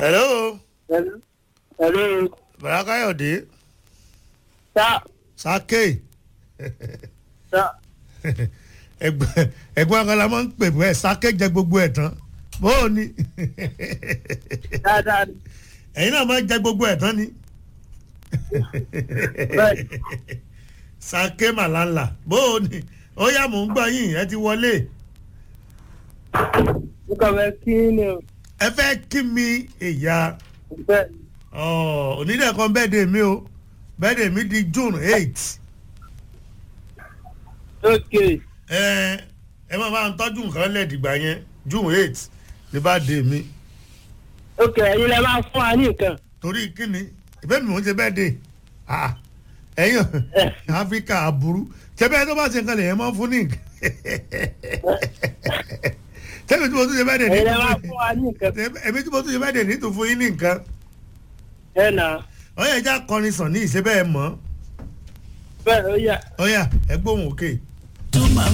hello Hello. Hello. bàrà káyọ̀dé Sa. sake Sa. ẹgbẹ́ ẹgbẹ́ akọ́lá máa ń pè bẹ́ẹ̀ sake jẹ gbogbo ẹ̀ tán bóò ni Dáadáa ni. ẹ̀yin náà máa ń jẹ gbogbo ẹ̀ tán ni Bẹ́ẹ̀. sake màlàlà bóò ni ó yá mò ń gbọ́ yín ẹ ti wọlé Mo kàn fẹ́ kí ni o. ẹ fẹ́ kí mi ìyá Bẹ́ẹ̀. onídẹ̀ kan bẹ́ẹ̀dẹ̀ mi o bẹ́ẹ̀dẹ̀ mi di june eight Ok. ẹ ẹ máa bá ń tọ́jú nǹkan lẹ́ẹ̀dìgbà yẹn june eight ní bá dé mi Ok, ẹ̀yin lẹ máa fún wa ní nǹkan. torí kíni ìbẹ́ mi ò ń ṣe bẹ́ẹ̀dẹ̀ ẹ̀yìn áfíríkà aburú tẹ́bẹ́ tó bá ṣe nǹkan lè yẹn máa ń fún ní nǹkan tẹ́bẹ́ tí mo tún ṣe bẹ́ẹ̀dẹ̀ ní Ẹ̀yin lẹ máa fún wa ní nǹkan. ẹ̀mí tí mo tún ṣe bẹ́ẹ̀dẹ̀ ní tó fún yín ní nǹkan Ẹ nà. ọ̀yà ẹja kọrin sàn ní ìṣe bẹ́ẹ̀ mọ́ Bẹ́ẹ̀ ó yà. ọ̀yà ẹgbóhùn òkè.